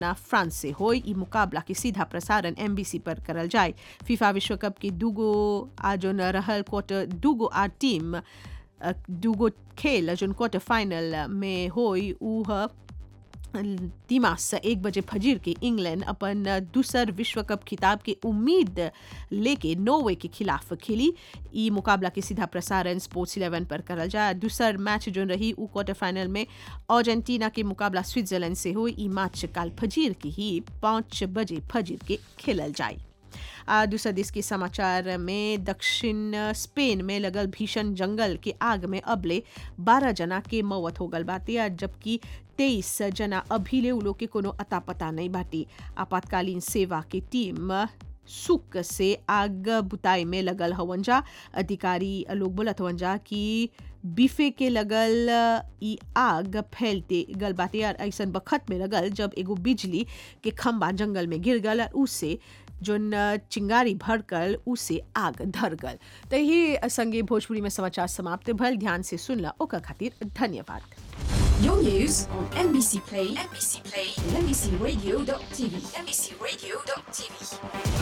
ना फ्रांस से हो ई मुकाबला के सीधा प्रसारण एमबीसी पर करल जाए फीफा विश्व कप के दूगो आजो न रहल क्वार्टर दूगो आ टीम अ, दूगो खेल जोन क्वार्टर फाइनल में होई ऊ ह दिमाग एक बजे फजीर के इंग्लैंड अपन दूसर विश्व कप खिताब के उम्मीद लेके नॉर्वे के खिलाफ खेली ई मुकाबला के सीधा प्रसारण स्पोर्ट्स इलेवन पर करल जाए दूसर मैच जोन रही ऊ क्वार्टर फाइनल में अर्जेंटीना के मुकाबला स्विट्जरलैंड से हो ई मैच काल फजीर के ही पाँच बजे फजीर के खेलल जाए आ दूसरा देश के समाचार में दक्षिण स्पेन में लगल भीषण जंगल के आग में अबले 12 जना के मौत हो गल बाटे आ जबकि 23 जना अभी ले उ लोग के कोनो अता पता नहीं बाटे आपातकालीन सेवा की टीम सुक से आग बुताई में लगल हवन जा अधिकारी लोग बोलत हवन जा कि बीफे के लगल ई आग फैलते गल बाटे और ऐसन बखत में लगल जब एगो बिजली के खंबा जंगल में गिर गल और उससे जोन चिंगारी भड़कल उसे आग धर गल तो ये संगे भोजपुरी में समाचार समाप्त भल ध्यान से सुनला ओकर खातिर धन्यवाद Your news on NBC Play, NBC Play, and NBCRadio.tv, NBCRadio.tv.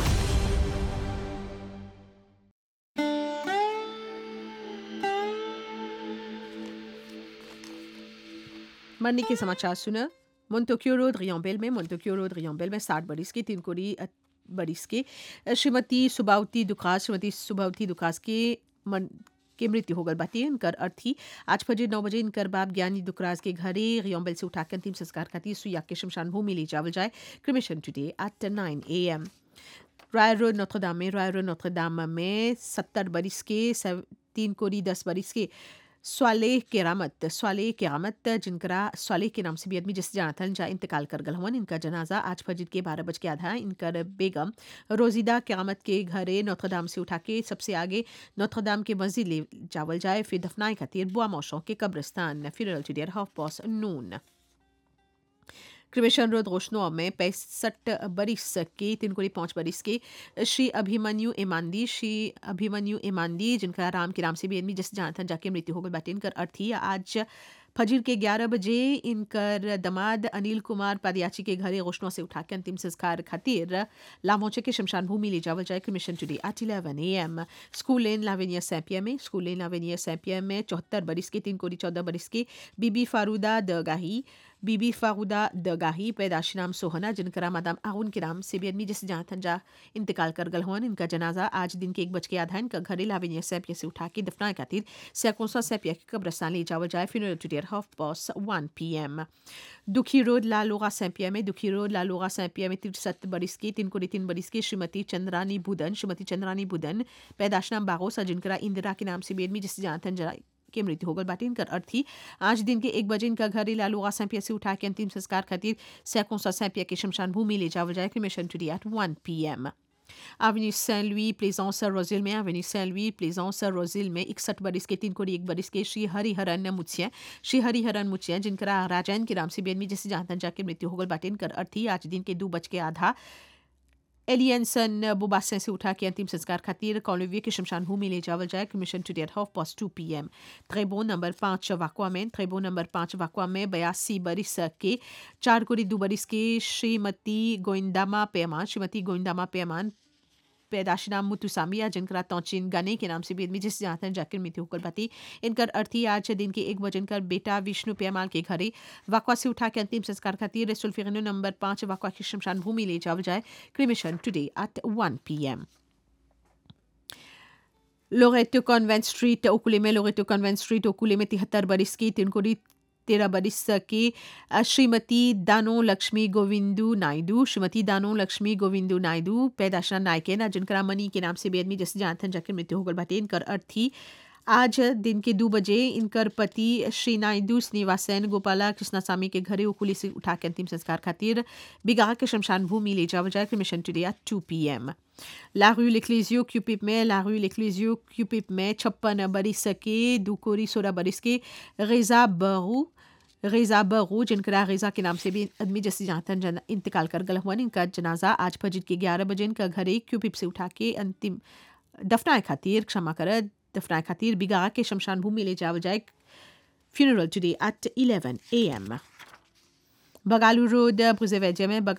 मरने के समाचार सुना मोन्टोक्यो रोड रियोम्बेल में मोन्टोक्यो रोड रियोम्बेल में साठ बरिस की तीन कोरी अ, बरिस के अ, श्रीमती सुबावती दुखास श्रीमती सुबावती दुखास के मन के मृत्यु हो गल बाटी इनकर अर्थी आज फजर नौ बजे इनकर बाप ज्ञानी दुखराज के घरे रियोम्बेल से उठाकर अंतिम संस्कार खातिर सुइया के शमशान भूमि ले जावल जाए cremation today at nine A M Royal Road नोत्रदाम में रॉयल रोड नोत्रदाम में सत्तर बरिस के सेव- तीन कोरी दस बरिस के स्वाले केरामत स्वाले केरामत जिनकरा स्वाले के नाम से भी आदमी जिस जनाथन जा इंतकाल कर गल हवन इनका जनाजा आज फजर के बारह बज के आधा इनकर बेगम रोजिदा क्यामत के घरे नौथदाम से उठा के सबसे आगे नौथदाम के मस्जिद ले जावल जाए फिर दफनाए खातिर बुआ मौशों के कब्रिस्तान फिर टुडियर half past noon cremation road रोशनो में पैंसठ बरिस के तीन कोड़ी पाँच बरिस के श्री अभिमन्यु ईमानदी श्री अभिमन्यु ईमानदी जिनका राम के नाम से भी आदमी जिस जानथन जाके मृत्यु हो गई बाटे इनकर अर्थी आज फजीर के ग्यारह बजे इनकर दमाद अनिल कुमार पादियाची के घरे रोशनों से उठा के अंतिम संस्कार खातिर लामोचे के शमशान भूमि ले जावल जाए mission today at eleven A M school lane लावेनिया सैपिया में स्कूल लेन लावेनिया सैपिया में चौहत्तर बरिस के तीन कोड़ी चौदह बरिस के बीबी फारूदा दगाही बीबी फारूदा दगाही पैदाशी नाम सोहना जिनका मादाम आउन के नाम से भी आदमी जिस जहाँ थंजा इंतकाल कर गल हुआ इनका जनाजा आज दिन के एक बज के आधा इनका घरे लावेनिया सैपिया से उठा के दफनाए खातिर सैकोसा सैपिया के कब्रस्तान ले जावल जाए फिर टुडियर half past one P M दुखी रोड लालोगा सैपिया में दुखी रोड लालोगा सैपिया में तिरसठ बरिस की तीन कोड़ी तीन बरिस की श्रीमती चंद्रानी बुदन श्रीमती चंद्रानी बुदन पैदाश नाम बागोसा जिनका इंदिरा के नाम से भी आदमी जिस जहाँ थंजा के मृत्यु हो गल बाटे इनकर अर्थी आज दिन के एक बजे इनका घर लालूगा सैंपिया से उठा के अंतिम संस्कार खातिर सैकोसा सैंपिया के शमशान भूमि ले जावल जाए cremation today at one P M Avenue Saint-Louis, Plaisance Rosil में Avenue Saint-Louis, Plaisance Rosil में इकसठ बरिस के तीन कोड़ी एक बरिस के श्री हरिहरन मुछिया श्री हरिहरन मुछिया जिनका राजैन के नाम से बेनमी जैसे जहाँ जाके मृत्यु हो गल बाटे इनकर अर्थी आज दिन के दो बज के आधा एलियंसन बुबासन से उठा के अंतिम संस्कार खातिर कॉलोविया के शमशान भूमि ले जावल जाए cremation today half past two P M त्रेबो नंबर पाँच वाकुआ में त्रेबो नंबर पाँच वाकुआ में बयासी बरिस के चार कोड़ी दो बरिस के श्रीमती गोइंदामा पेमान श्रीमती गोइंदामा पेमान पैदाशी नाम मुतुसामिया जिनका तोचिन गने के नाम से भी आदमी जिस जानते हैं जाकिर मृत्यु होकर बाती इनकर अर्थी आज दिन के एक बजे इनकर बेटा विष्णु पेमाल के घरे वाकवा से उठा के अंतिम संस्कार खातिर सुल्फिगनो नंबर पाँच वाकवा की शमशान भूमि ले जावल जाए cremation today at one P M Loreto convent street ओकुले में लोरेटो कॉन्वेंट स्ट्रीट ओकुले में तिहत्तर बरिस की तीन कोड़ी तेरह बरिस की श्रीमती दानो लक्ष्मी गोविंदू नायडू श्रीमती दानो लक्ष्मी गोविंदू नायडू पैदाशना नायके ना जिनका मनी के नाम से बेदमी जैसे जानते हैं जाकर मृत्यु होगल बाटे इनकर अर्थी आज दिन के दो बजे इनकर पति श्री नायडू श्रीनिवासन गोपाला कृष्णास्वामी के घरे उकुली से उठा के अंतिम संस्कार खातिर बिगा के शमशान भूमि ले जावल जाए mission today at two P M La rue L'Ecclésio क्यूपिप में La rue L'Ecclésio क्यूपिप में छप्पन बरिस के दुकोरी सोलह बरिस के रेजा बरू रेजा बरू जिनका रेजा के नाम से भी आदमी जैसे जानतन जन इंतकाल कर गल हुआ इनका जनाजा आज फजर के ग्यारह बजे इनका घरे क्यूपिप से उठा के अंतिम दफनाए खातिर क्षमा कर दफनाए खातिर बिगा के शमशान भूमि ले जावल जाए funeral today at eleven A M बगालू रोड ब्रुजेवेजे में